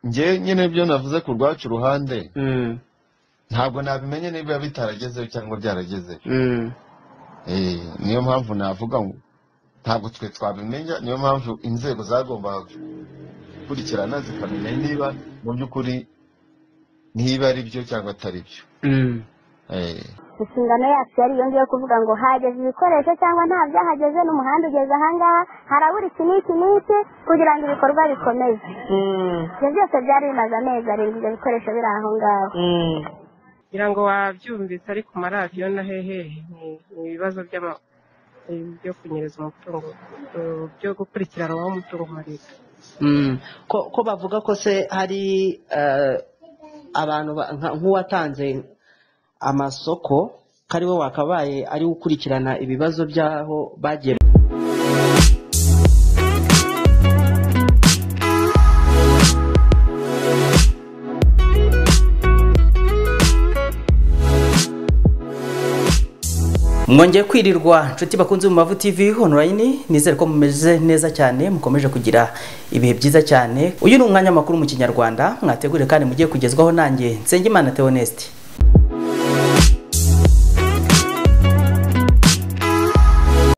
njye nyine ibyo navuze ku rwacu ruhande Mm, ntabwo nabimenye niba biba bitaragezeho cyangwa byaragezeho mm, Eh, niyo mpamvu navuga ngo ntabwo twe twabimenya niyo mpamvu inzego zagombaga gukurikirana zikamenya niba mu by'ukuri niba ari byo cyangwa atari byo mm. Eh, inshingano yacu yari iyo ngiyo kuvuga ngo hageze ibikoresho cyangwa nta byahageze n'umuhanda ugeze ahangaha harabura iki n'iki n'iki kugira ngo ibikorwa bikomeze Mm, ibyo byose byari bimaze amezi arindwi ibyo bikoresho biri aho ngaho mm. ngira ngo wabyumvise ari ku maradiyo na hehehe ni ni ibibazo by'ama- byo kunyereza umutungo eh, byo gukurikiranwaho umutungo wa leta Mm. ko ko bavuga ko se hari eh, abantu ba- nka- nk'uwatanze amasoko ko ari we wakabaye ari we ukurikirana ibibazo by'aho bagiye mwongeye kwirirwa nshuti bakunze mu mavu tv online nizere ko mumeze neza cyane mukomeje kugira ibihe byiza cyane uyu ni umwanya makuru mu kinyarwanda mwategure kandi mugiye kugezwaho nanjye nsengimana theoneste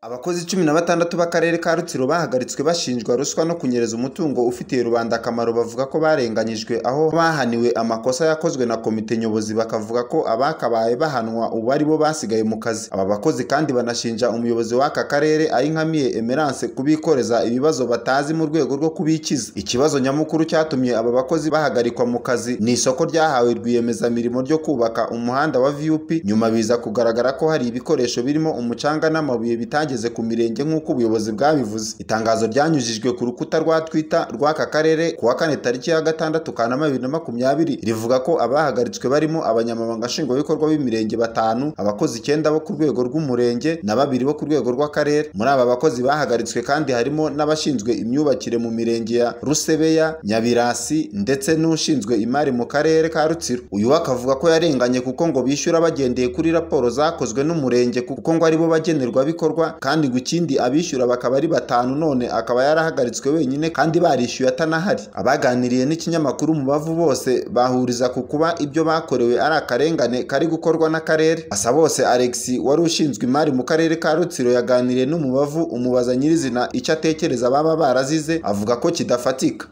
abakozi cumi na batandatu b'akarere ka rutsiro bahagaritswe bashinjwa ruswa no kunyereza umutungo ufitiye rubanda akamaro bavuga ko barenganyijwe aho bahaniwe amakosa yakozwe na komite nyobozi bakavuga ko abakabaye bahanwa ubu ari bo basigaye mu kazi aba bakozi kandi banashinja umuyobozi w'aka karere ayinkamiye emerance kubikoreza ibibazo batazi mu rwego rwo kubikiza ikibazo nyamukuru cyatumye aba bakozi bahagarikwa mu kazi ni isoko ryahawe rwiyemezamirimo ryo kubaka umuhanda wa vup nyuma biza kugaragara ko hari ibikoresho birimo umucanga n'amabuye bitageze ku mirenge nk'uko ubuyobozi bwabivuze itangazo ryanyujijwe ku rukuta rwa twitter rw'aka karere ku wa kane tariki ya gatandatu kanama bibiri na makumyabiri rivuga ko abahagaritswe barimo abanyamabanga nshingwabikorwa b'imirenge batanu abakozi icyenda bo ku rwego rw'umurenge na babiri bo ku rwego rw'akarere muri aba bakozi bahagaritswe kandi harimo n'abashinzwe imyubakire mu mirenge ya rusebeya nyabirasi ndetse n'ushinzwe imari mu karere ka rutsiro uyu we akavuga ko yarenganye kuko ngo bishyura bagendeye kuri raporo zakozwe n'umurenge kuko ngo aribo bagenerwabikorwa kandi ngo ikindi abishyura bakaba ari batanu none akaba yarahagaritswe wenyine kandi barishyuye atanahari abaganiriye n'ikinyamakuru mu bavu bose bahuriza ku kuba ibyo bakorewe ari akarengane kari gukorwa n'akarere asa bose alexi wari ushinzwe imari mu karere ka rutsiro yaganiriye n'umubavu umubaza nyirizina icyo atekereza baba barazize avuga ko kidafatika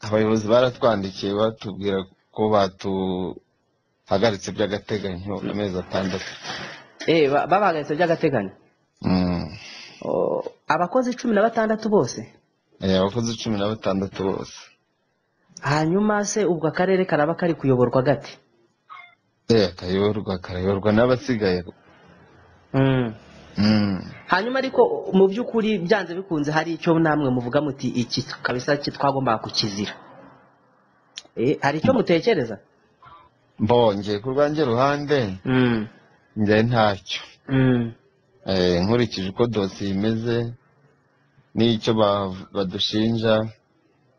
abayobozi baratwandikiye batubwira ko batuhagaritse by'agateganyo amezi atandatu Eh, ba- babahagaritse by'agateganyo Mm. Oh, abakozi cumi na batandatu bose Eh, abakozi cumi na batandatu bose hanyuma se ubwo akarere karaba kari kuyoborwa gate Eh, akayoborwa akayoborwa n'abasigaye Mm. Mm. hanyuma ariko mu by'ukuri byanze bikunze hari icyo namwe muvuga muti iki kabisa ki twagombaga kukizira Eh, hari icyo mutekereza mbongeye ku rwanjye ruhande Mm, njye ntacyo mm, Eh, nkurikije uko dosiye imeze n'icyo ba- badushinja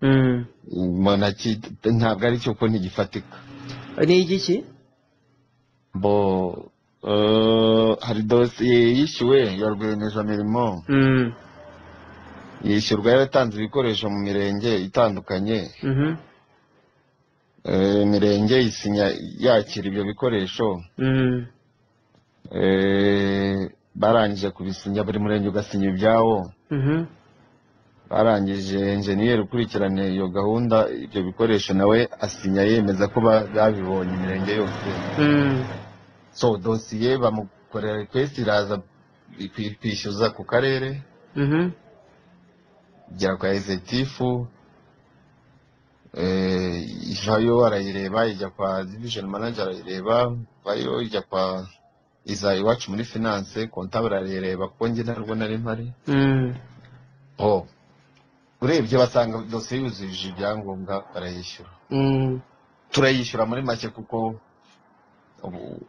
mm. mbona ki- ntabwo ari cyo ko ntigifatika ni igiki bo eh, hari dosiye yishyuwe ya rwiyemezamirimo Mm, yishyurwa yaratanze ibikoresho mu mirenge itandukanye mhm, Eh, imirenge isinya yakira ibyo bikoresho mm, Eh, barangije kubisinya buri murenge ugasinya ibyawo mhm, barangije enjeniyeri ukurikirana iyo gahunda ibyo bikoresho nawe asinya yemeza ko ba- babibonye imirenge yose mm, so dosiye bamukorera rekwesiti iraza kwi- kwishyuza ku karere mhm. igera kwa ezetifu ivayo arayireba ijya kwa divishoni manager arayireba vayo ijya kwa iza iwacu muri finance kontabure arayireba kuko njye ntabwo nari mpari Mm. oh urebye basanga dosiye yuzuje ibyangombwa barayishyura Mm. turayishyura muri make kuko ubu-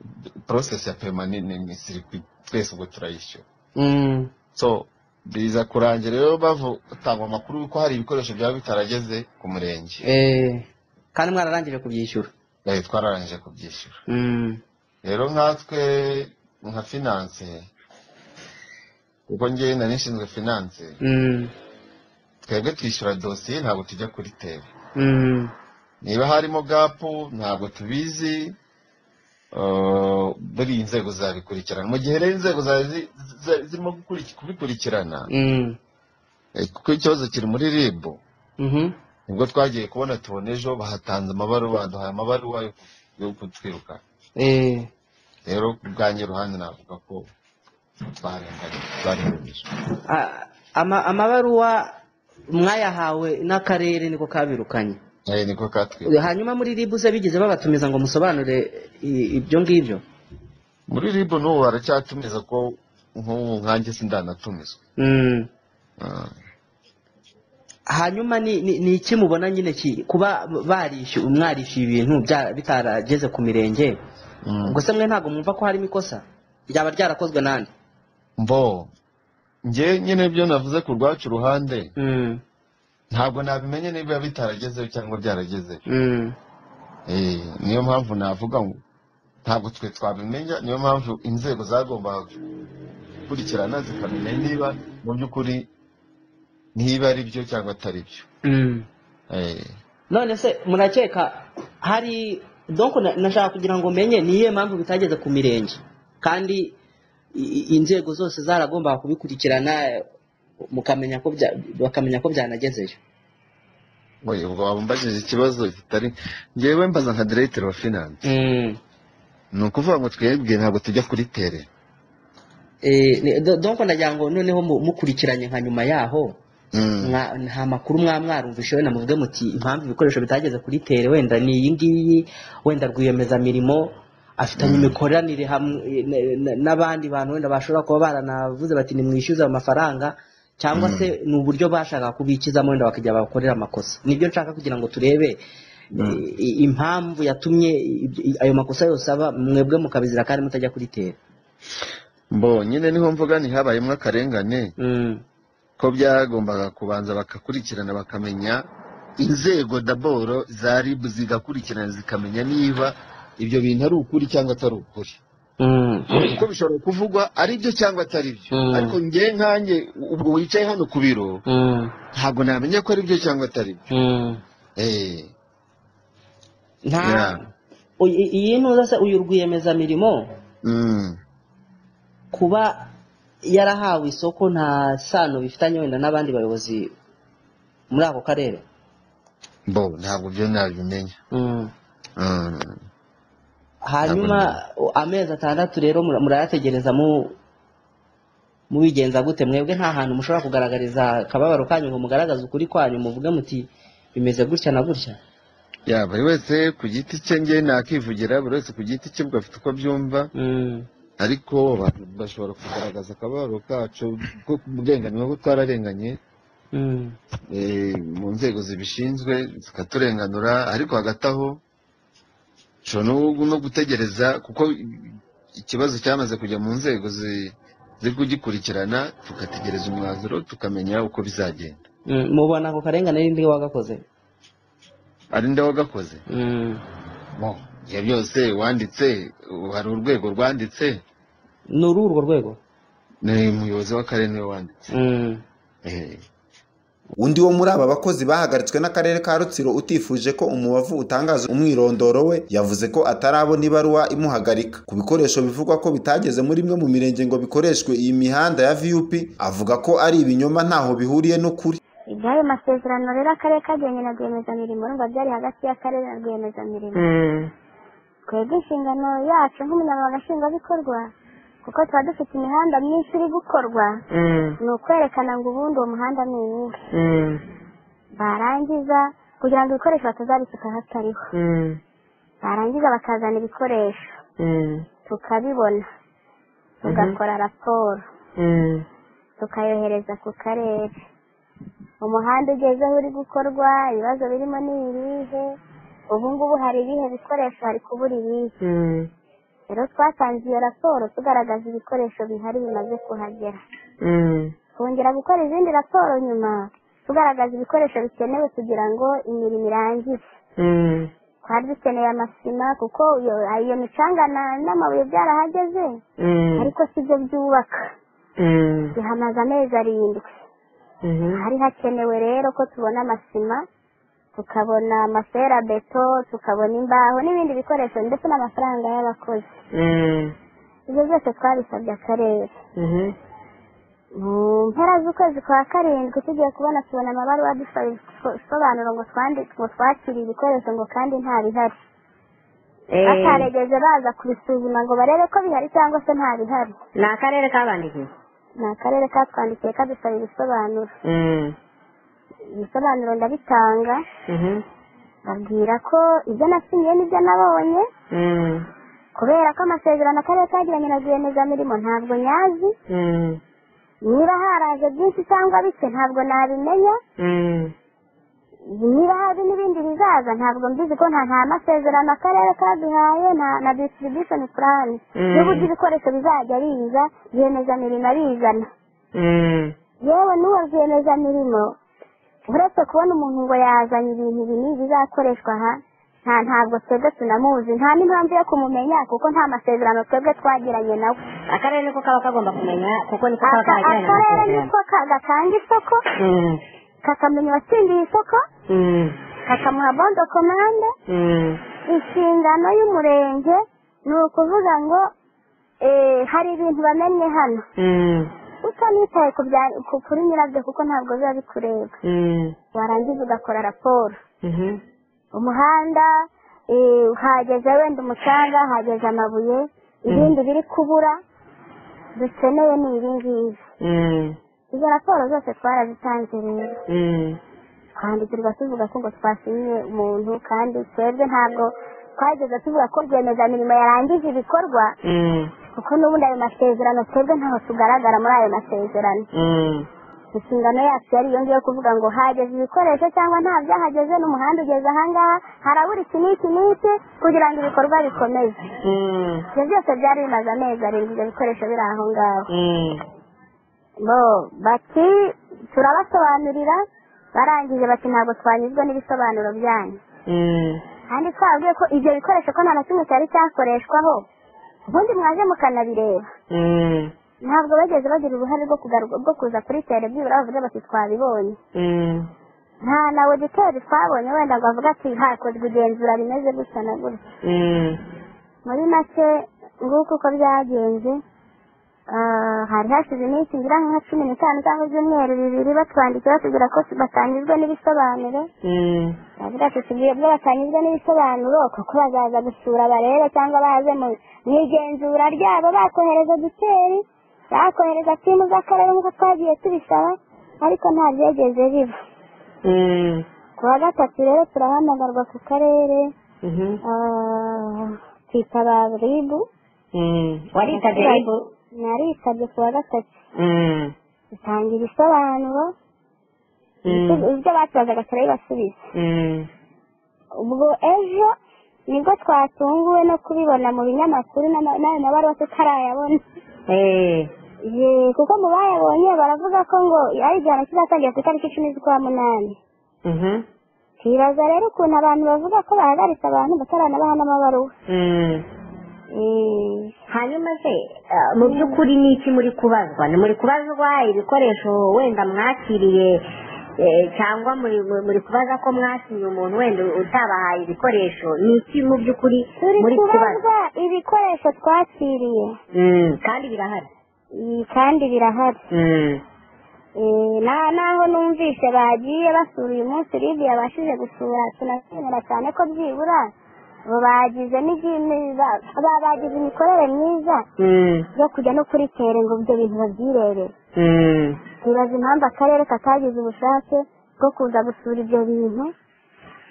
process ya pema ni ni- ni sirikwi twese ubwo turayishyura Mm. so biza kurangira rero batanga amakuru ko hari ibikoresho byaba bitarageze ku murenge Eh, kandi mwararangije kubyishyura Eh, twararangije kubyishyura Mm, rero nkatwe nka finance kuko njye nari nshinzwe finance mm, twebwe twishyura dosiye ntabwo tujya kuri tebe mm, niba harimo gapu ntabwo tubizi eh, buriya inzego zabikurikirana mu gihe rero inzego za- zi- za- zirimo gukuriki- kubikurikirana Mm. eh, kuko ikibazo kiri muri ribu Mhm. nibwo twagiye kubona tubona ejo bahatanze amabaruwa baduhaye amabaruwa yo ku- yo kutwiruka Eh, rero ku bwanjye ruhande navuga ko twarenganye twarengeje a- ama- amabaruwa mwayahawe n'akarere niko kabirukanye Eh, niko katwiruka hanyuma muri ribu se bigeze babatumiza ngo musobanure i- ibyo ngibyo muri ribu n'ubu baracyatumiza ko nk'ubu nkanjye sindanatumizwa Mm. Ah. hanyuma ni ni- ni iki mubona nyine ki- kuba barishyuye mwarishyuye ibintu bya- bitarageze ku mirenge Mm. ubwo se mwe ntabwo mwumva ko harimo ikosa ryaba ryarakozwe n'andi mbo njye nyine ibyo navuze ku rwacu ruhande Mm. ntabwo nabimenye niba bitaragezeho cyangwa byaragezeho Mm. Eh, niyo mpamvu navuga ngo ntabwo twe twabimenya niyo mpamvu inzego zagombaga gukurikirana zikamenya niba mu by'ukuri niba ari byo cyangwa atari byo Mm. Eh, none se murakeka hari donc na- nashaka kugira ngo menye niyo mpamvu bitageze ku mirenge kandi i- i- inzego zose zaragombaga kubikurikirana eh, mukamenya ko bya- bakamenya ko byanagezeyo oya, ubwo waba umbajije ikibazo kitari njyewe mbaza nka diregiteri wa finanse Mm. ni ukuvuga ngo twebwe ntabwo tujya kuri tere Eh, ni- do- donc nagira ngo noneho mu- mukurikiranye nka nyuma yaho Mm. mwa- nta makuru mwa mwarumvishe wenda muvuge muti impamvu ibikoresho bitageze kuri tere wenda ni iyi ngiyi wenda rwiyemezamirimo afitanye imikoranire hamwe n- n- n'abandi bantu wenda bashobora kuba baranavuze bati nimwishyuze amafaranga cyangwa Mm. se ni uburyo bashaka kubikizamo wenda bakajya bakorera amakosa nibyo nshaka kugira ngo turebe Mm. i- impamvu yatumye ibyo- i- ayo makosa yose aba mwebwe mukabizira kandi mutajya kuri tere mbo nyine niho mvuga ntihabayemo akarengane Mm. ko byagombaga kubanza bakakurikirana bakamenya inzego daboro za rib zigakurikirana zikamenya niba ibyo bintu ari ukuri cyangwa atari ukuri Mm. kuko bishobora kuvugwa ari byo cyangwa atari byo Mm. ariko njye nkanjye ubwo wicaye hano ku biro Mm. ntabwo namenya ko ari byo cyangwa atari byo Mm. Eh, nta Yeah. Uyu- iyi ntuza se uyu rwiyemezamirimo mm, kuba yarahawe isoko nta sano bifitanye wenda n'abandi bayobozi muri ako karere mbo ntabwo byo nabimenya Mm. Mm, hanyuma u- amezi atandatu rero mura- murayategereza mu mubigenza gute mwebwe nta hantu mushobora kugaragariza akababaro kanyu ngo mugaragaze ukuri kwanyu muvuge muti bimeze gutya na gutya ya buri wese ku giti cye njye nakivugira buri wese ku giti cye ubwo afite uko abyumva Mm. ariko abantu bashobora kugaragaza akababaro kacu ko kurenganwa ko twararenganiye Mm. eh, mu nzego zibishinzwe zikaturenganura ariko hagati aho ushobora no- no gutegereza kuko ikibazo cyamaze kujya mu nzego zi- ziri kugikurikirana tugategereza umwanzuro tukamenya uko bizagenda Mm. mubona ako karengane n'indi wagakoze ari nde wagakoze Mm. Mo, ibyo byose wanditse ubu hari urwego rwanditse ni uru urwo rwego ni umuyobozi w'akarere niwe wanditse Mm. Eh. undi wo muri aba bakozi bahagaritswe n'akarere ka rutsiro utifuje ko umubavu utangaza umwirondoro we yavuze ko atarabona ibaruwa imuhagarika ku bikoresho bivugwa ko bitageze muri imwe mu mirenge ngo bikoreshwe iyi mihanda ya vup avuga ko ari ibinyoma ntaho bihuriye n'ukuri ibyayo masezerano rero akarere kagenye na rwiyemezamirimo urumva byari hagati y'akarere na rwiyemezamirimo Mm. twebwe inshingano yacu nk'umunyamabanga nshingwabikorwa kuko tuba dufite imihanda myinshi iri gukorwa Mm. ni ukwerekana ngo ubundi uwo muhanda ni uwuhe Mm. barangiza kugira ngo ibikoresho batazabisuka hatariho Mm. barangiza bakazana ibikoresho Mm. tukabibona tugakora raporo Mm. tukayohereza ku karere umuhanda ugezeho uri gukorwa ibibazo birimo ni ibihe ubu ngubu hari ibihe bikoresho hari kubura ibihe Mm. rero twatanze iyo raporo tugaragaza ibikoresho bihari bimaze kuhagera Mm. kongera gukora izindi raporo nyuma tugaragaza ibikoresho bikenewe kugira ngo imirimo irangire Mm. twari dukeneye amasima kuko iyo iyo micanga na- n'amabuye byarahageze Mm. ariko si byo byubaka Mm. bihamaze amezi arindwi Mhm. hari hakenewe rero ko tubona amasima tukabona amasera beto tukabona imbaho n'ibindi bikoresho ndetse n'amafaranga y'abakozi ibyo byose twabisabye akarere mu mpera z'ukwezi kwa karindwi tugiye kubona tubona amabaruwa dusaba ibisobanuro ngo twandi- ngo twakire ibikoresho ngo kandi nta bihari bataregeze baza kubisuzuma ngo barebe ko bihari cyangwa se nta bihari ni akarere kabandikiye ni akarere katwandikiye kadusaba ibisobanuro ibisobanuro ndabitanga babwira ko ibyo nasinyiye n'ibyo nabonye kubera ko amasezerano akarere kagiranye na rwiyemezamirimo ntabwo nyazi niba haraje byinshi cyangwa bike ntabwo nabimenya niba hari n'ibindi bizaza ntabwo mbizi ko nta nta masezerano akarere kaduhaye na na distribution plan n'uburyo ibikoresho bizajya biza rwiyemezamirimo arizana yewe n'uwo rwiyemezamirimo uretse kubona umuntu ngo yazanye ibintu bini bizakoreshwa aha nta ntabwo twebwe tunamuzi nta n'impamvu yo kumumenya kuko nta masezerano twebwe twagiranye nawe akarere niko kaba kagomba kumenya kuko niko kaba Aka- kagiranye akarere niko ka- gatanga isoko kakamenya uwatsindiye isoko kakamuha bondo komande inshingano y'umurenge ni ukuvuga ngo eh, hari ibintu bamenye hano utanitaye ku bya- ku- kuri nyirabyo kuko ntabwo biba bikureba warangiza ugakora raporo umuhanda eh, hageze wenda umucanga hageze amabuye ibindi biri kubura dukeneye ni ibi ngibi izo raporo zose twarazitanze rero twandikirwa tuvuga ko ngo twasinye umuntu kandi twebwe ntabwo twageze tuvuga ko rwiyemezamirimo yarangije ibikorwa kuko n'ubundi ayo masezerano twebwe ntaho tugaragara muri ayo masezerano inshingano yacu yari iyo ngiyo kuvuga ngo hageze ibikoresho cyangwa nta byahageze n'umuhanda ugeze ahangaha harabura iki n'iki n'iki kugira ngo ibikorwa bikomeze ibyo byose byari bimaze amezi arindwi ibyo bikoresho biri aho ngaho bo bati turabasobanurira barangije bati ntabwo twanyuzwe n'ibisobanuro byanyu kandi twabwiye ko ibyo bikoresho ko nta na kimwe cyari cyakoreshwaho ubundi mwaje mukanabireba ntabwo bageze bagira uruhare rwo kugaruka rwo kuza kuri terebyiba bavuze bati twabibonye nta na auditeri twabonye wenda ngo avuge ati hakozwe igenzura rimeze gutya na gutya muri make nguko uko byagenze ah, hari hashize iminsi ngira nka cumi n'itanu cyangwa ibyumweru bibiri batwandikiye batubwira ko batanyuzwe n'ibisobanuro bavuga ati tubwiye bwo batanyuzwe n'ibisobanuro kuko bazaza gusura barebe cyangwa baze mu mu igenzura ryabo bakohereza duteri bakohereza timu z'akarere nk'uko twagiye tubisaba ariko nta byegeze biba ku wa gatatu rero turahamagarwa ku karere ah, twitaba ribu waritabye ribu naritabye ku wa gatatu dutanga ibisobanuro ibyo batubazaga turabibasubiza ubwo ejo nibwo twatunguwe no kubibona mu binyamakuru n'ama- n'ayo mabaruwa tutarayabona Ye, kuko mu bayabonye baravuga ko ngo ari igihano kizatangira ku itariki icumi z'ukwa munani twibaza rero ukuntu abantu bavuga ko bahagaritse abantu bataranabaha n'amabaruwa Eh, hanyuma se eh, mu by'ukuri ni iki muri kubazwa ni muri kubazwa ibikoresho wenda mwakiriye eh, cyangwa muri muri kubaza ko mwakiriye umuntu wenda utabahaye ibikoresho ni iki mu by'ukuri muri turi kubazwa kubazwa ibikoresho twakiriye Mm, kandi birahari Mm, kandi birahari Mm, Eh, na naho numvise bagiye basura uyu munsi libi yabashije gusura tunashimira cyane ko byibura bo bagize n'igi- ba- ba- bagize imikorere myiza mm, yo kujya no kuri tere ngo ibyo bintu babyirebere mm. twibaza impamvu akarere katagize ubushake bwo kuza gusura ibyo bintu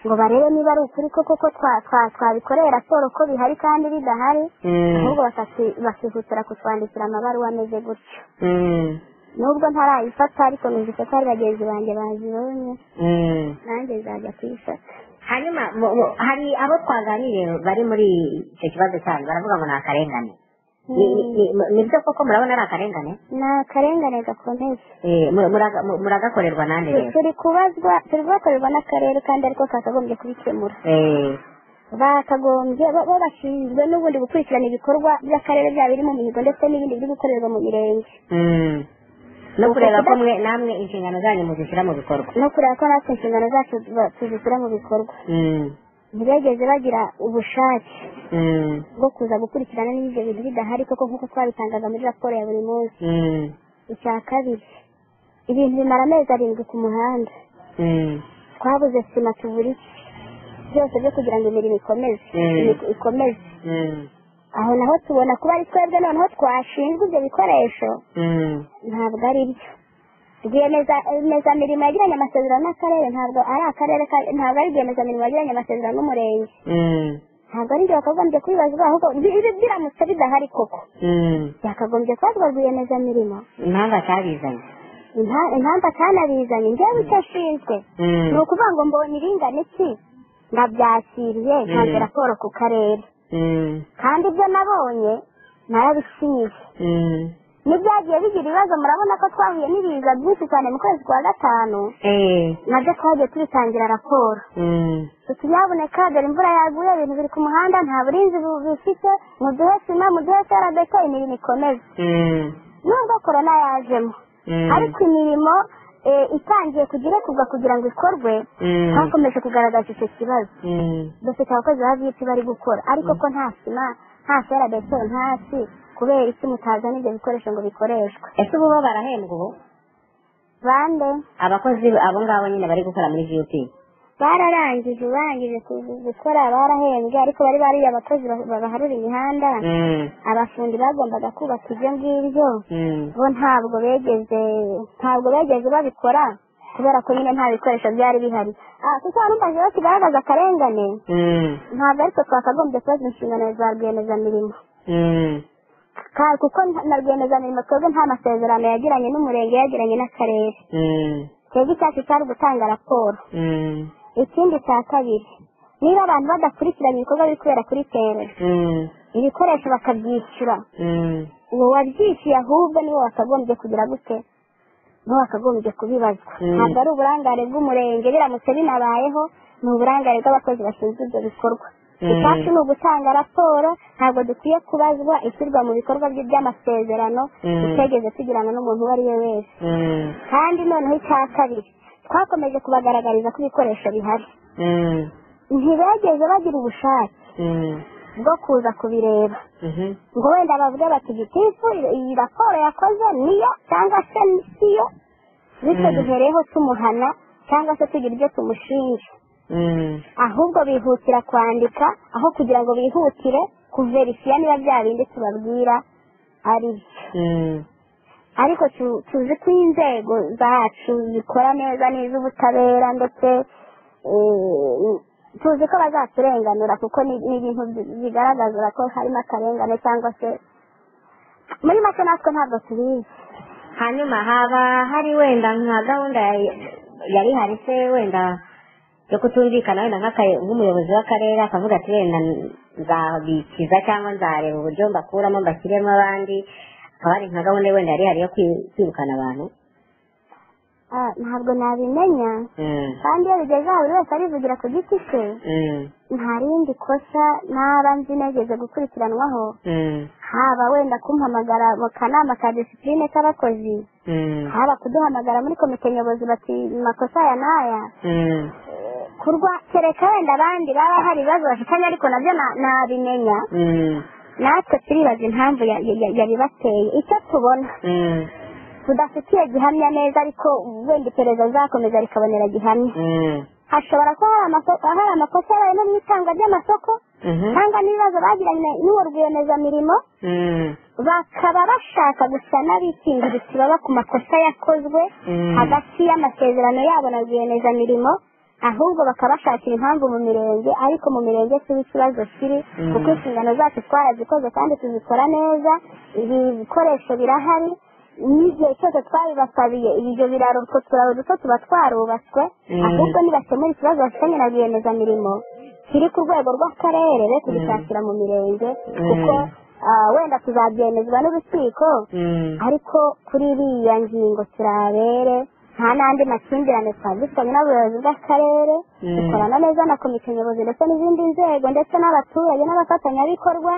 ngo barebe niba ari ukuri koko ko twa- twa- twabikoreye raporo ko bihari kandi bidahari ahubwo bakati- bakihutira kutwandikira amabaruwa ameze gutyo nubwo ntarayifata ariko numvise ko hari bagenzi banjye bazibonye nanjye nzajya kuyifata hanyuma mu- mu- hari abo twaganiriye bari muri icyo kibazo cyanyu baravuga ngo ni akarengane Ni- ni- ni- mu- nibyo koko murabona ari akarengane ni akarengane gakomeye Eh, mu- muraga- mu- muragakorerwa nande rero turi kubazwa turi kubakorerwa n'akarere kandi ariko kakagombye kubikemura Eh, bakagombye bo bo bashinzwe n'ubundi gukurikirana ibikorwa by'akarere byaba biri mu mihigo ndetse n'ibindi biri gukorerwa mu mirenge mm, no kureba ko mwe namwe inshingano zanyu muzishyira mu bikorwa no kureba ko natwe inshingano zacu ba- tuzishyira mu bikorwa ntibegeze bagira ubushake bwo kuza gukurikirana niba ibyo bintu bidahari koko nk'uko twabitangaza muri raporo ya buri munsi icya kabiri ibintu bimara amezi arindwi ku muhanda twabuze sima tubura iki byose byo kugira ngo imirimo ikomeze Mm. imiko- ikomeze aho naho tubona kuba ari twebwe noneho twashinzwe ibyo bikoresho ntabwo ari byo rwiyemezamirimo yagiranye amasezerano n'akarere ntabwo ari akarere ka- ntabwo ari rwiyemezamirimo yagiranye amasezerano n'umurenge ntabwo ari ibyo bakagombye kubibazwa ahubwo bi- ibi biramutse bidahari koko byakagombye kubazwa rwiyemezamirimo impamvu atabizanye Impa- impamvu atanabizanye njyewe icyo ashinzwe ni ukuvuga ngo mbonye iringana iki ndabyakiriye ntanze raporo ku karere kandi ibyo nabonye narabisize n'ibyagiye bigira ibibazo murabona ko twahuye n'ibiza byinshi cyane mu kwezi kwa gatanu nabyo twagiye tubitangira raporo ikinyaboneka dore imvura yaguye ibintu biri ku muhanda nta burinzi bu- bifite muduhe sima muduhe seradeka imirimo ikomeze nubwo korona yajemo ariko imirimo eh, itangiye kujya irekurwa kugira ngo ikorwe twakomeje kugaragaza icyo kibazo dufite abakozi ba viyiti bari gukora ariko ko nta sima nta ferabeto ntasi kubera isi mutazana ibyo bikoresho ngo bikoreshwe ese ubu bo barahembwa ubu bande abakozi abo ngabo nyine bari gukora muri viyuti bararangije urangije ku- gukora barahembwe ariko bari bariya abakozi ba- babaharura imihanda abafundi bagombaga kubaka ibyo ngibyo bo ntabwo begeze ntabwo begeze babikora kubera ko nyine nta bikoresho byari bihari Ah, kuko warumva rero kigaragaza akarengane ntabwo ariko twakagombye kubaza inshingano za rwiyemezamirimo Ka- kuko nta- na rwiyemezamirimo twebwe nta masezerano yagiranye n'umurenge yagiranye n'akarere twebwe icyacu cyari gutanga raporo ikindi cya kabiri niba abantu badakurikiranye ibikorwa biri kubera kuri terera ibikoresho bakabyishyura uwo wabyishyuye ahubwo niwe wakagombye kugira gute niwe wakagombye kubibazwa Mm. ntabwo ari uburangare bw'umurenge biramutse binabayeho ni uburangare bw'abakozi bashinzwe ibyo bikorwa icyacu ni ugutanga raporo ntabwo dukwiye kubazwa ishyirwa mu bikorwa bye by'amasezerano tutegeze tugirana n'umuntu uwo ari we wese kandi noneho icya kabiri twakomeje kubagaragariza ko ibikoresho bihari ntibegeze bagira ubushake bwo kuza kubireba ngo wenda bavuge bati gitifu iyi raporo yakoze niyo cyangwa se siyo bityo duhereyeho tumuhana cyangwa se tugira ibyo tumushinja ahubwo bihutira kwandika aho kugira ngo bihutire kuverifiya niba bya bindi tubabwira ari byo ariko tu- tuzi ko inzego zacu zikora neza n'iz'ubutabera ndetse eh, tuzi ko bazaturenganura kuko ni ni ibintu bi- bigaragaza ko harimo akarengane cyangwa se muri make natwe ntabwo tubizi hanyuma haba hari wenda nka gahunda ya- yari hari se wenda yo kutumvikana wenda nk'aka- nk'umuyobozi w'akarere akavuga ati wenda nzabikiza cyangwa nzareba uburyo mbakuramo mbashyiremo abandi akaba ari nka gahunda wenda yari hari yo kwi- kwirukana abantu Ah, ntabwo nabimenya kandi iyo bigeze aho buri wese arivugira ku giti cye nta rindi kosa naba nzi negeze gukurikiranwaho haba wenda kumpamagara mu kanama ka disipurine k'abakozi haba kuduhamagara muri komite nyobozi bati makosa aya n'aya kurwa kereka wenda abandi baba hari ibibazo bafitanye ariko nabyo na- nabimenya natwe turibaza impamvu ya- ya- ya- yabibateye icyo tubona tudafitiye gihamya neza ariko wenda iperereza rizakomeza rikabonera gihamya hashobora kuba hari amako- hari amakosa yabaye no mu itangwa ry'amasoko cyangwa n'ibibazo bagiranye n'uwo rwiyemezamirimo bakaba bashaka gusa n'abikingiriza baba ku makosa yakozwe hagati y'amasezerano yabo na rwiyemezamirimo ahubwo bakabashakira impamvu mu mirenge ariko mu mirenge siho ikibazo kiri kuko inshingano zacu twarazikoze kandi tuzikora neza ibi bikoresho birahari n'igihe cyose twabibasabiye ibyo biraro utwo turaro duto tuba twarubatswe ahubwo nibakemura ikibazo bafitanye na rwiyemezamirimo kiri ku rwego rw'akarere be kubishakira mu mirenge kuko ah, wenda tuzabyemezwa n'urukiko ariko kuri iriya ngingo turabere nta n'andi makimbirane twari dufitanye n'abayobozi bw'akarere dukorana neza na komite nyobozi ndetse n'izindi nzego ndetse n'abaturage n'abafatanyabikorwa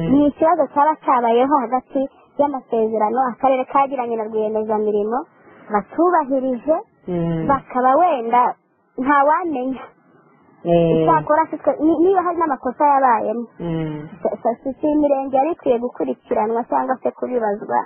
ni ikibazo cyaba cyabayeho hagati y'amasezerano akarere kagiranye na rwiyemezamirimo batubahirije bakaba wenda ntawamenya icyakora si twe- ni- niba hari n'amakosa yabayemo sosiyete y'imirenge yari ikwiye gukurikiranwa cyangwa se kubibazwa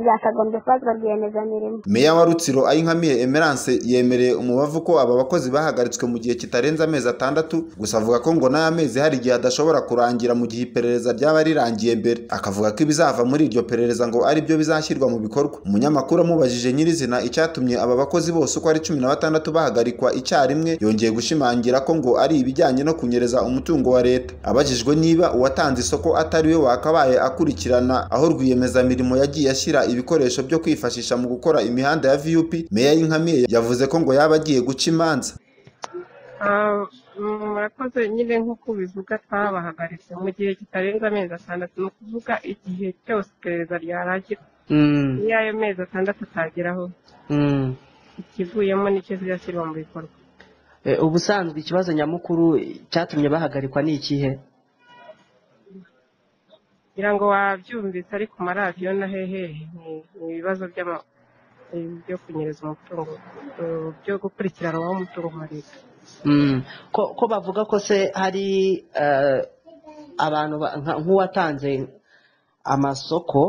byakagombye kubazwa rwiyemezamirimo meya wa rutsiro ayinkamiye emerance yemereye umubavu ko aba bakozi bahagaritswe mu gihe kitarenze amezi atandatu gusa avuga ko ngo n'aya mezi hari igihe adashobora kurangira mu gihe iperereza ryaba rirangiye mbere akavuga ko ibizava muri iryo perereza ngo ari byo bizashyirwa mu bikorwa umunyamakuru amubajije nyirizina icyatumye aba bakozi bose uko ari cumi na batandatu bahagarikwa icyarimwe yongeye gushimangira ko ngo ari ibijyanye no kunyereza umutungo wa leta abajijwe niba uwatanze isoko atari we wakabaye akurikirana aho rwiyemezamirimo yagiye ashyira ibikoresho byo kwifashisha mu gukora imihanda ya vup meya y'inkamiye yavuze ko ngo yaba agiye guca imanza Ah, mm, murakoze nyine nk'uko ubivuga twabahagaritse mu gihe kitarenze amezi atandatu ni ukuvuga igihe cyose iperereza ryarangira Mm, iyo ayo mezi atandatu atageraho mm. ikivuyemo nicyo zizashyirwa mu bikorwa Eh, ubusanzwe ikibazo nyamukuru cyatumye bahagarikwa ni ikihe ngira ngo wabyumvise ariko amaradiyo na hehehe ni ni ibibazo by'ama- eh, byo kunyereza umutungo eh, byo gukurikiranwa w'umutungo wa leta Mm, ko ko bavuga ko se hari eh, abantu ba- nka- nk'uwatanze amasoko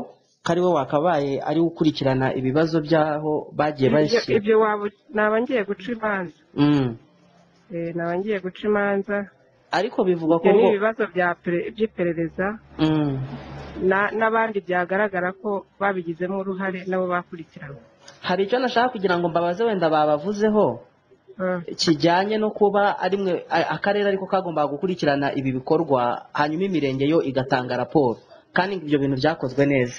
kariwe wakabaye ari we ukurikirana ibibazo by'aho bagiye Ibyo- bashyira ibyo waba naba ngiye guca imanza Mm. Eh, naba ngiye guca imanza ariko bivugwa ko ibyo ni ngo ibibazo bya pere- by'iperereza Mm. na- n'abandi byagaragara ko babigizemo uruhare nabo bakurikiranwe hari icyo nashaka kugira ngo mbabaze wenda babavuzeho Ah, kijyanye no kuba ari mwe a- akarere ariko kagombaga gukurikirana ibi bikorwa hanyuma imirenge yo igatanga raporo kandi ibyo bintu byakozwe neza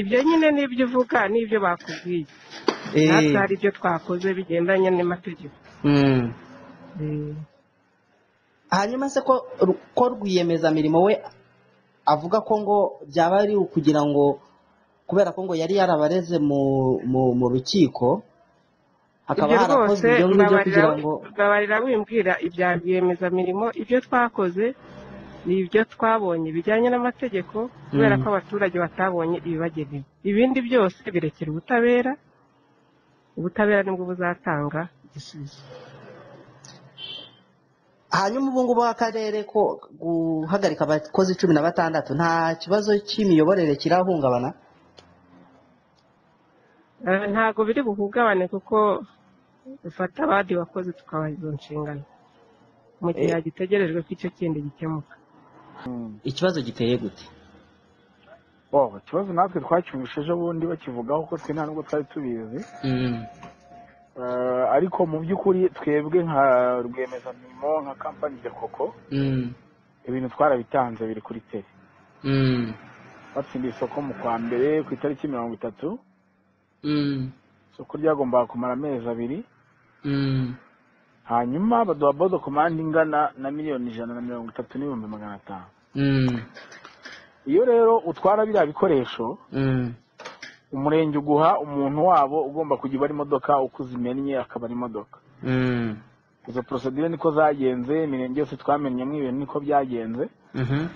ibyo nyine n'ibyo uvuga n'ibyo bakubwiye natwe Eh, hari ibyo twakoze bigendanye n'amategeko mm. Eh, hanyuma se ko ru- ko rwiyemezamirimo we avuga ko ngo byaba ari ukugira ngo kubera ko ngo yari yarabareze mu mu, mu rukiko ibyo hakaba rwose harakozwe ibyo ngibyo mbabarira kugira ngo mbabarira wimbwira ibya rwiyemezamirimo ibyo twakoze ni ibyo twabonye bijyanye n'amategeko kubera Mm. ko abaturage batabonye ibibagenewe ibindi byose birekera ubutabera ubutabera nibwo buzatanga igisubizo hanyuma ubu ngubu akarere ko guhagarika abakozi cumi na batandatu nta kibazo cy'imiyoborere kirahungabana Eh, ntabwo biri buhungabane kuko dufata abandi bakozi tukabaha izo nshingano mu gihe Eh. hagitegerejwe ko icyo kindi gikemuka ikibazo giteye gute oh ikibazo natwe twacyumvise ejo bundi bakivugaho ko twe nta nubwo twari tubizi Mm. Eh, ariko mu by'ukuri twebwe nka rwiyemezamirimo nka kampani ya koko Mm. ibintu twarabitanze biri kuri tele Mm. batsindiye isoko mu kwa mbere ku itariki mirongo itatu Mm. isoko ryagombaga kumara amezi abiri Mm. hanyuma baduha bodo komande ingana na miliyoni ijana na mirongo itatu n'ibihumbi magana atanu Mm. iyo rero utwara biriya bikoresho Mm. umurenge uguha umuntu wabo ugomba kujya ubara imodoka uko uzimennye akabara imodoka Mm. izo porosedire niko zagenze imirenge yose twamenyemo ibintu niko byagenze Mhm.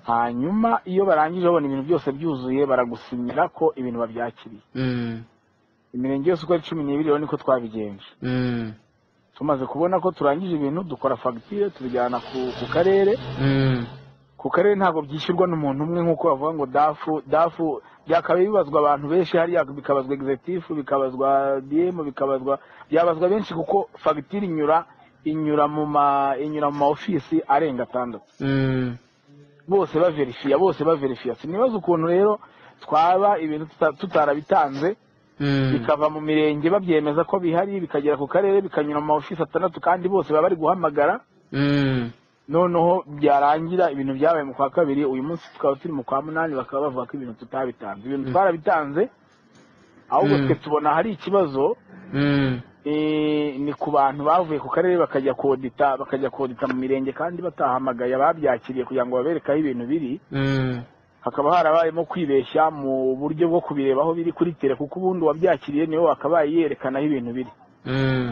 hanyuma iyo barangije babona ibintu byose byuzuye baragusinyira ko ibintu babyakiriye Mm. imirenge yose uko ari cumi n'ibiri rero niko twabigenje Mm. tumaze kubona ko turangije ibintu dukora fagitire tubijyana ku, ku karere Mm. ku karere ntabwo byishyurwa n'umuntu umwe nk'uko bavuga ngo dafu dafu byakabaye bibazwa abantu benshi hariya bikabazwa executive bikabazwa dm bikabazwa byabazwa benshi kuko fagitire inyura inyura mu ma inyura mu ma ofisi arenga atandatu Mm. bose baverifiya bose baverifiya sinibaza ukuntu rero twaba ibintu tuta- tutarabitanze Mm. bikava mu mirenge babyemeza ko bihari bikagera ku karere bikanyura mu ma ofisi atandatu kandi bose baba bari guhamagara Mm. noneho byarangira ibintu byabaye mu kwa kabiri uyu munsi tukaba turi mu kwa munani bakaba bavuga ko ibintu tutabitanze ibintu Mm. twarabitanze ahubwo Mm. twe tubona hari ikibazo Mm. eh, ni ku bantu bavuye ku karere bakajya kodita bakajya kodita mu mirenge kandi batahamagaye ababyakiriye kugira ngo babereke aho ibintu biri Mm. hakaba harabayemo kwibeshya mu buryo bwo kubireba aho biri kuri tere kuko ubundi uwabyakiriye niwe wakabaye yerekana aho ibintu biri Mm.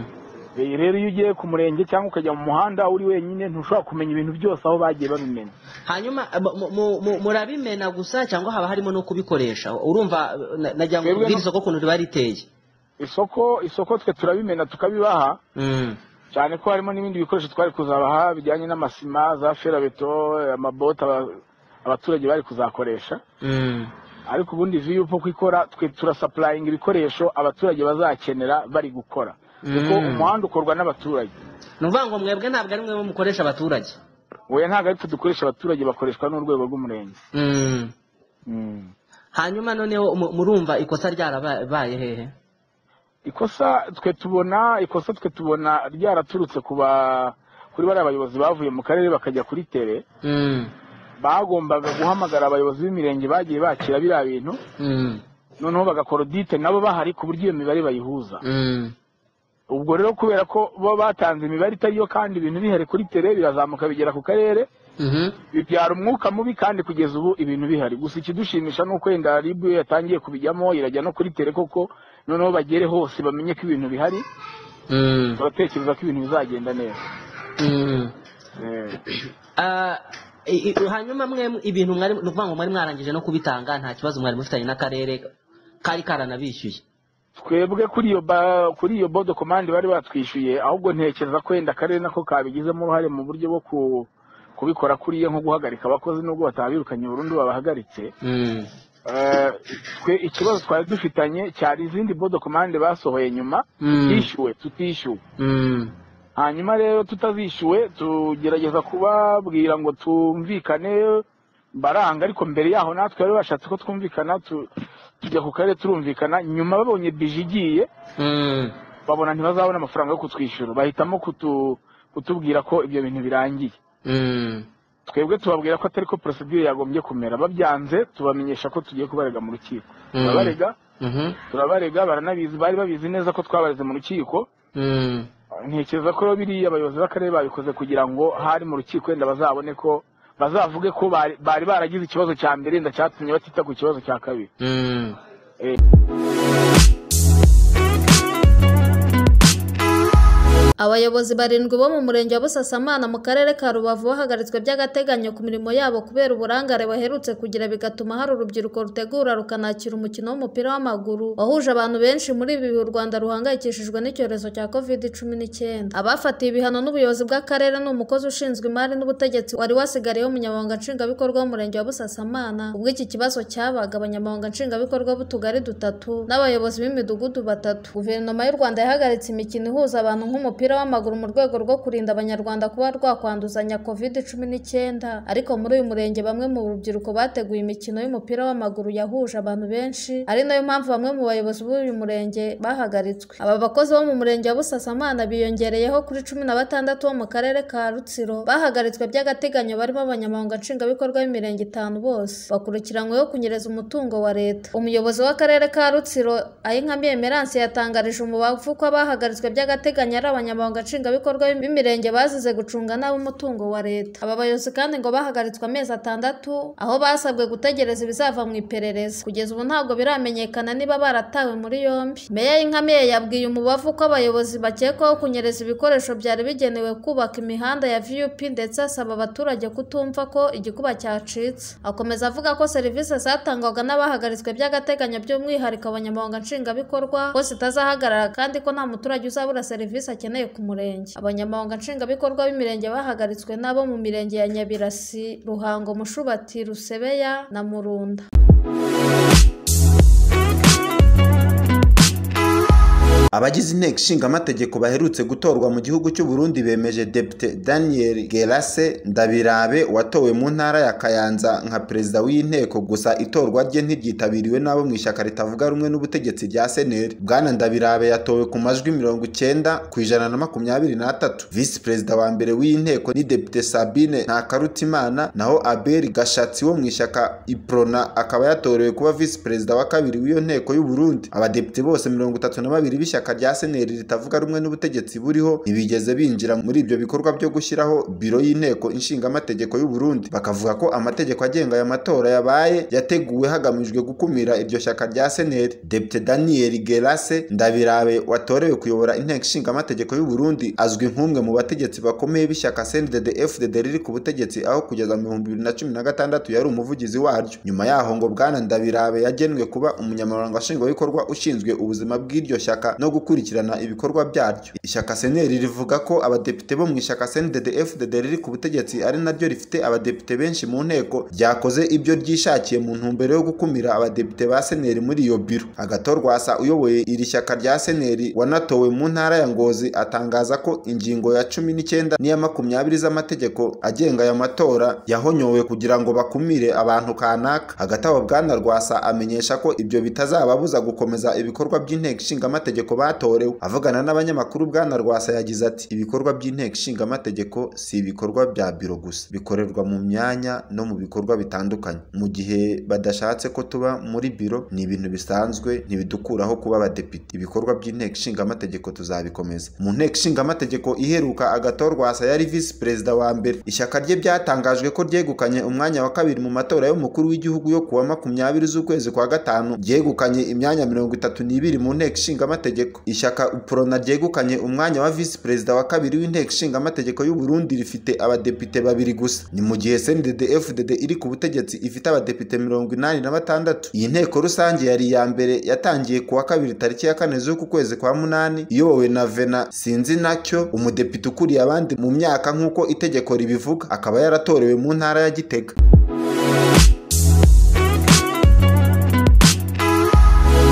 Eh, rero iyo ugiye ku murenge cyangwa ukajya mu muhanda uri wenyine ntushobora kumenya ibintu byose aho bagiye babimenya hanyuma mu- mu- mu- murabimena gusa cyangwa haba harimo no kubikoresha urumva na- nagira ngo Twebwe ubwire no- isoko ukuntu riba riteye isoko isoko twe turabimena tukabibaha Mm. cyane ko harimo n'ibindi bikoresho twari kuzabaha bijyanye n'amasima za ferabeto amabote aba- abaturage bari kuzakoresha Mm. ariko ubundi viyu uko ikora twe turasapurayinga ibikoresho abaturage bazakenera bari gukora kuko Mm. umuhanda ukorwa n'abaturage ni ukuvuga ngo mwebwe ntabwo ari mwe mukoresha abaturage oya ntabwo ari twe dukoresha abaturage bakoreshwa n'urwego rw'umurenge Mm. Mm. hanyuma noneho mu- murumva ikosa ryarabaye hehe ikosa twe tubona ikosa twe tubona ryaraturutse ku ba kuri bariya bayobozi bavuye mu karere bakajya kuri tere Mm. bagombaga guhamagara abayobozi b'imirenge bagiye bakira biriya bintu Mm. noneho bagakora audite nabo bahari ku buryo iyo mibare bayihuza Mm. ubwo rero kubera ko bo batanze imibare itari yo kandi ibintu bihari kuri tere birazamuka bigera ku karere Mhm. bibyara umwuka mubi kandi kugeza ubu ibintu bihari gusa ikidushimisha ni uko wenda ribu iyo yatangiye kubijyamo irajya no kuri tere koko noneho bagere hose bamenye ko ibintu bihari Mm. turatekereza ko ibintu bizagenda neza Mm. Eh, Ah, i- i- hanyuma mwe ibintu mwari ni ukuvuga ngo mwari mwarangije no kubitanga nta kibazo mwari mufitanye n'akarere kari karanabishyuye twebwe kuri iyo ba- kuri iyo bodo komande bari batwishyuye ahubwo ntekereza ko wenda akarere nako kabigizemo uruhare mu buryo bwo ku- kubikora kuriya nko guhagarika abakozi nubwo batabirukanye burundu babahagaritse Mm. Eh, twe ikibazo twari dufitanye cyari izindi bodo komande basohoye nyuma Mm. tutishyuwe tutishyuwe Mm. hanyuma rero tutazishyuwe tugerageza kubabwira ngo tumvikane baranga ariko mbere yaho natwe bari bashatse ko twumvikana tu- tujya ku karere turumvikana nyuma babonye bije igiye Mm. babona ntibazabona amafaranga yo kutwishyura bahitamo kutu- kutubwira ko ibyo bintu birangiye Mm. twebwe tubabwira ko atari ko porosidire yagombye kumera babyanze tubamenyesha ko tugiye kubarega mu rukiko Mm. turabarega Mhm. turabarega baranabizi bari babizi neza ko twabareze mu rukiko Mm. ntekereza ko rero biriya abayobozi b'akarere babikoze kugira ngo hari mu rukiko wenda bazabone ko bazavuge ko bari bari baragize ikibazo cya mbere wenda cyatumye batita ku kibazo cya kabiri Mm. Eh. abayobozi barindwi bo mu murenge wa busasamana mu karere ka rubavu bahagaritswe by'agateganyo ku mirimo yabo kubera uburangare baherutse kugira bigatuma hari urubyiruko rutegura rukanakira umukino w'umupira w'amaguru wahuje abantu benshi muri ibi bihe u rwanda ruhangayikishijwe n'icyorezo cya covid cumi n'icyenda abafatiwe ibihano n'ubuyobozi bw'akarere ni umukozi ushinzwe imari n'ubutegetsi wari wasigariye umunyamabanga nshingwabikorwa w'umurenge wa busasamana ubwo iki kibazo cyabaga abanyamabanga nshingwabikorwa b'utugari dutatu n'abayobozi b'imidugudu batatu guverinoma y'u rwanda yahagaritse imikino ihuza abantu nk'umupira w'amaguru mu rwego rwo kurinda abanyarwanda kuba rwakwanduzanya covid cumi n'icyenda ariko muri uyu murenge bamwe mu rubyiruko bateguye imikino y'umupira w'amaguru yahuje abantu benshi ari nayo mpamvu bamwe mu bayobozi b'uyu murenge bahagaritswe aba bakozi bo mu murenge wa busasamana biyongereyeho kuri cumi na batandatu bo mu karere ka rutsiro bahagaritswe by'agateganyo barimo abanyamabanga nshingwabikorwa b'imirenge itanu bose bakurikiranyweho kunyereza umutungo wa leta umuyobozi w'akarere ka rutsiro ayinkambi emerance yatangarije umubavu ko abahagaritswe by'agateganyo ari abanyamabanga nshingwabikorwa b'imirenge bazize gucunga nabi umutungo wa leta aba bayobozi kandi ngo bahagaritswe amezi atandatu aho basabwe gutegereza ibizava mu iperereza kugeza ubu ntabwo biramenyekana niba baratawe muri yombi meya y'inkamiye yabwiye umubavu ko abayobozi bakekwaho kunyereza ibikoresho byari bigenewe kubaka imihanda ya vup ndetse asaba abaturage kutumva ko igikuba cyacitse akomeza avuga ko serivisi zatangwaga n'abahagaritswe by'agateganyo by'umwihariko abanyamabanga nshingwabikorwa ko zitazahagarara kandi ko nta muturage uzabura serivisi akeneye ku murenge abanyamabanga nshingwabikorwa b'imirenge bahagaritswe n'abo mu mirenge ya nyabirasi ruhango mushubati rusebeya na murunda Abagize inteko ishinga amategeko baherutse gutorwa mu gihugu cy'u Burundi bemeje Depite Daniel Gerase Ndabirabe watowe mu ntara ya Kayanza nka perezida w'inteko gusa itorwa rye ntiryitabiriwe n'abo mu ishyaka ritavuga rumwe n'ubutegetsi rya seneri Bwana Ndabirabe yatowe ku majwi mirongo icyenda ku ijana na makumyabiri n'atatu visi perezida wa mbere w'inteko ni Depite Sabine Ntakarutimana naho Abel Gashatsi wo mu ishyaka Iprona akaba yatorewe kuba visi perezida wa kabiri w'iyo nteko y'u Burundi abadepite bose mirongo itatu na babiri b'ishyaka ishyaka rya seneri ritavuga rumwe n'ubutegetsi buriho ntibigeze binjira muri ibyo bikorwa byo gushyiraho biro y'inteko inshingamategeko y'u Burundi bakavuga ko amategeko agenga aya matora yabaye yateguwe hagamijwe gukumira iryo shyaka rya seneri depite daniel gerase ndabirabe watorewe kuyobora inteko inshingamategeko y'u Burundi azwi nk'umwe mu bategetsi bakomeye b'ishyaka cnddd fdd riri ku butegetsi aho kugeza mu bihumbi bibiri na cumi na gatandatu yari umuvugizi waryo nyuma yaho ngo bwana ndabirabe yagenwe kuba umunyamabanga nshingwabikorwa ushinzwe ubuzima bw'iryo shyaka no gukurikirana ibikorwa byaryo ishyaka seneri rivuga ko abadepite bo mu ishyaka cnddd fdd riri ku butegetsi ari naryo rifite abadepite benshi mu nteko ryakoze ibyo ryishakiye mu ntumbero yo gukumira abadepite ba seneri muri iyo biro agatorwasa uyoboye iri shyaka rya seneri wanatowe mu ntara ya ngozi atangaza ko ingingo ya cumi n'icyenda n'iya makumyabiri z'amategeko agenga aya matora yahonyowe kugira ngo bakumire abantu kanaka hagati aho bwana rwasa amenyesha ko ibyo bitazababuza gukomeza ibikorwa by'inteko ishingamategeko batorewe avugana n'abanyamakuru bwana rwasa yagize ati ibikorwa by'inteko ishingamategeko si ibikorwa bya biro gusa bikorerwa mu myanya no mu bikorwa bitandukanye mu gihe badashatse ko tuba muri biro ni ibintu bisanzwe ntibidukuraho kuba abadepite ibikorwa by'inteko ishingamategeko tuzabikomeza mu nteko ishingamategeko iheruka agatorwasa yari visi perezida wa mbere ishyaka rye byatangajwe ko ryegukanye umwanya wa kabiri mu matora y'umukuru w'igihugu yo kuwa makumyabiri z'ukwezi kwa gatanu ryegukanye imyanya mirongo itatu n'ibiri mu nteko ishingamategeko ishyaka uprona ryegukanye umwanya wa visi perezida wa kabiri w'inteko ishingamategeko y'u Burundi rifite abadepite babiri gusa ni mu gihe CNDD FDD iri ku butegetsi ifite abadepite mirongo inani na batandatu iyi nteko rusange yari iya mbere yatangiye kuwa kabiri tariki ya kane z'uku kwezi kwa munani iyobowe na Vena Sinzi nacyo umudepite ukuriye abandi mu myaka nk'uko itegeko ribivuga akaba yaratorewe mu ntara ya Gitega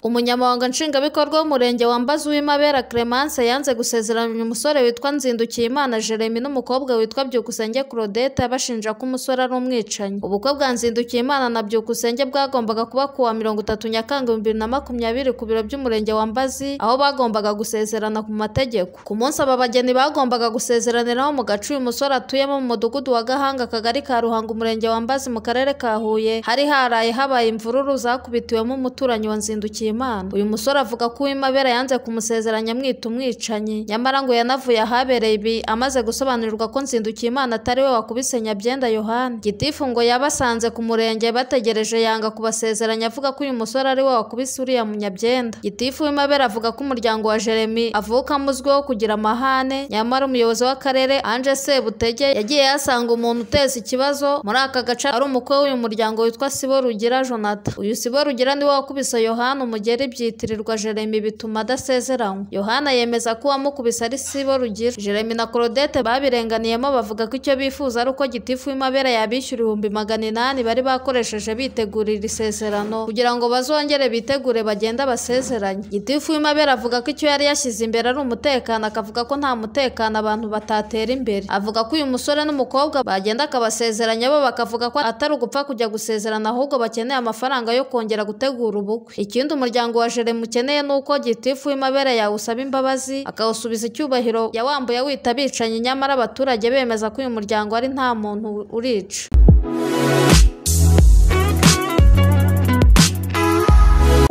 umunyamabanga nshingwabikorwa w'umurenge wambaza uwimabera clemence yanze gusezeranya umusore witwa nzindukiyimana jeremy n'umukobwa witwa byukusenge claudette bashinja ko umusore ari umwicanyi ubukwe bwa nzindukiyimana na byukusenge bwagombaga kuba ku wa mirongo itatu nyakanga bibiri na makumyabiri ku biro by'umurenge wa mbazi aho bagombaga gusezerana ku mategeko ku munsi aba bageni bagombaga gusezeraniraho mu gace uyu musore atuyemo mu mudugudu wa gahanga akagari ka ruhango umurenge wa mbazi mu karere ka huye hari haraye habaye imvururu zakubitiwemo umuturanyi wa nzindukiyimana uyu musore avuga ko uwimabera yanze kumusezeranya amwita umwicanyi nyamara ngo yanavuye ahabereye ibi amaze gusobanurirwa ko nzindukiyimana atari we wakubise nyabyenda yohani gitifu ngo yabasanze ku murenge bategereje yanga kubasezeranya avuga ko uyu musore ari we wakubise uriya munyabyenda gitifu uwimabera avuga ko umuryango wa jeremy avukamo uzwiho kugira amahane nyamara umuyobozi w'akarere anje sebutege yagiye yasanga umuntu uteza ikibazo muri aka gace ari umukwe w'uyu muryango witwa sibo rugira jonathan uyu sibo rugira niwe wakubise yohani umugeni bigera ibyitirirwa jeremy bituma adasezeranywa yohana yemeza ko uwamukubise ari sibo rugira jeremy na claudette babirenganiyemo bavuga ko icyo bifuza ari uko gitifu w'imabere yabishyura ibihumbi magana inani bari bakoresheje bitegura iri sezerano kugira ngo bazongere bitegure bagenda basezeranye gitifu w'imabere avuga ko icyo yari yashyize imbere ari umutekano akavuga ko nta mutekano abantu batatera imbere avuga ko uyu musore n'umukobwa bagenda akabasezeranya bo bakavuga ko atari ugupfa kujya gusezerana ahubwo bakeneye amafaranga yo kongera gutegura ubukwe ikindi umuryango umuryango wa jeremy ukeneye ni uko gitifu w'imabere yawusaba imbabazi akawusubiza icyubahiro yawambuye wita abicanyi nyamara abaturage bemeza ko uyu muryango ari nta muntu urica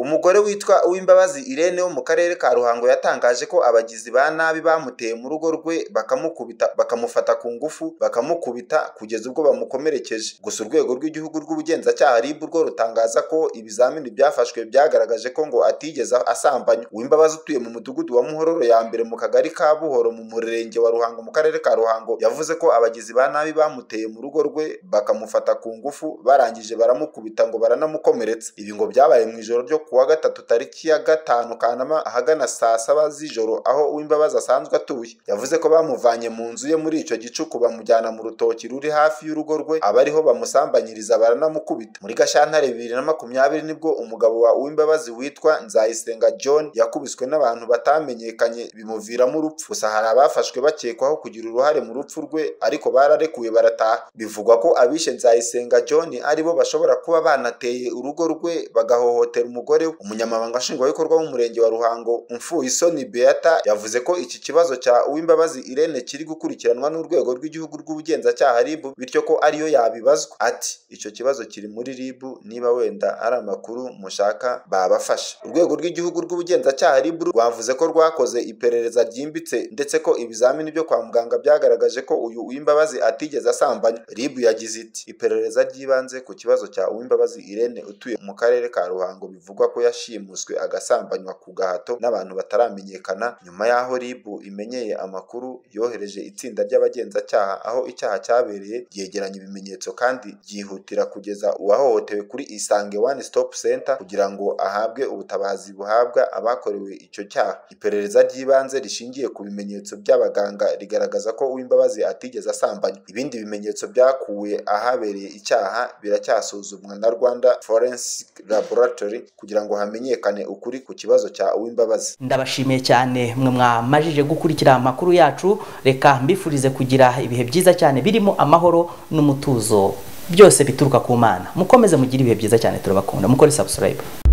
umugore witwa uwimbabazi irene wo mu karere ka ruhango yatangaje ko abagizi ba nabi bamuteye mu rugo rwe bakamukubita bakamufata ku ngufu bakamukubita kugeza ubwo bamukomerekeje gusa urwego rw'igihugu rw'ubugenzacyaha rib rwo rutangaza ko ibizamini byafashwe byagaragaje ko ngo atigeze asambanywa uwimbabazi utuye mu mudugudu wa muhororo ya mbere mu kagari ka buhoro mu murenge wa ruhango mu karere ka ruhango yavuze ko abagizi ba nabi bamuteye mu rugo rwe bakamufata ku ngufu barangije baramukubita ngo baranamukomeretsa ibi ngo byabaye mu ijoro ryo kuwa gatatu tariki ya gatanu kanama ahagana saa saba z'ijoro aho uwimbabazi asanzwe atuye yavuze ko bamuvanye mu nzu ye muri icyo gicuku bamujyana mu rutoki ruri hafi y'urugo rwe abariho bamusambanyiriza baranamukubita muri gashyantare bibiri na makumyabiri nibwo umugabo wa uwimbabazi witwa nzayisenga john yakubiswe n'abantu batamenyekanye bimuviramo urupfu gusa hari abafashwe bakekwaho kugira uruhare mu rupfu rwe ariko bararekuwe barataha bivugwa ko abishe nzayisenga john aribo bashobora kuba banateye urugo rwe bagahohotera umugore umunyamabanga nshingwabikorwa w'umurenge wa ruhango umfuye isoni beata yavuze ko iki kibazo cya uwimbabazi irene kiri gukurikiranwa n'urwego rw'igihugu rw'ubugenzacyaha rib bityo ko ariyo yabibazwa ati icyo kibazo kiri muri rib niba wenda ari amakuru mushaka babafasha urwego rw'igihugu rw'ubugenzacyaha rib rwavuze ko rwakoze iperereza ryimbitse ndetse ko ibizamini byo kwa muganga byagaragaje ko uyu uwimbabazi atigeze asambanya rib yagize iti iperereza ry'ibanze ku kibazo cya uwimbabazi irene utuye mu karere ka ruhango bivugwa ko yashimuswe agasambanywa ku gahato n'abantu bataramenyekana nyuma y'aho rib imenyeye amakuru yohereje itsinda ry'abagenzacyaha aho icyaha cyabereye ryegeranya ibimenyetso kandi ryihutira kugeza uwahohotewe kuri isange one stop center kugira ngo ahabwe ubutabazi buhabwa abakorewe icyo cyaha iperereza ry'ibanze rishingiye ku bimenyetso by'abaganga rigaragaza ko uwimbabazi atigeze asambanya ibindi bimenyetso byakuwe ahabereye icyaha biracyasuzumwa na rwanda forensic laboratory kugira ngo hamenyekane ukuri ku kibazo cya uwimbabazi ndabashimiye cyane mwe mwamajije gukurikira amakuru yacu reka mbifurize kugira ibihe byiza cyane birimo amahoro n'umutuzo byose bituruka ku mana mukomeze mugire ibihe byiza cyane turabakunda mukore subscribe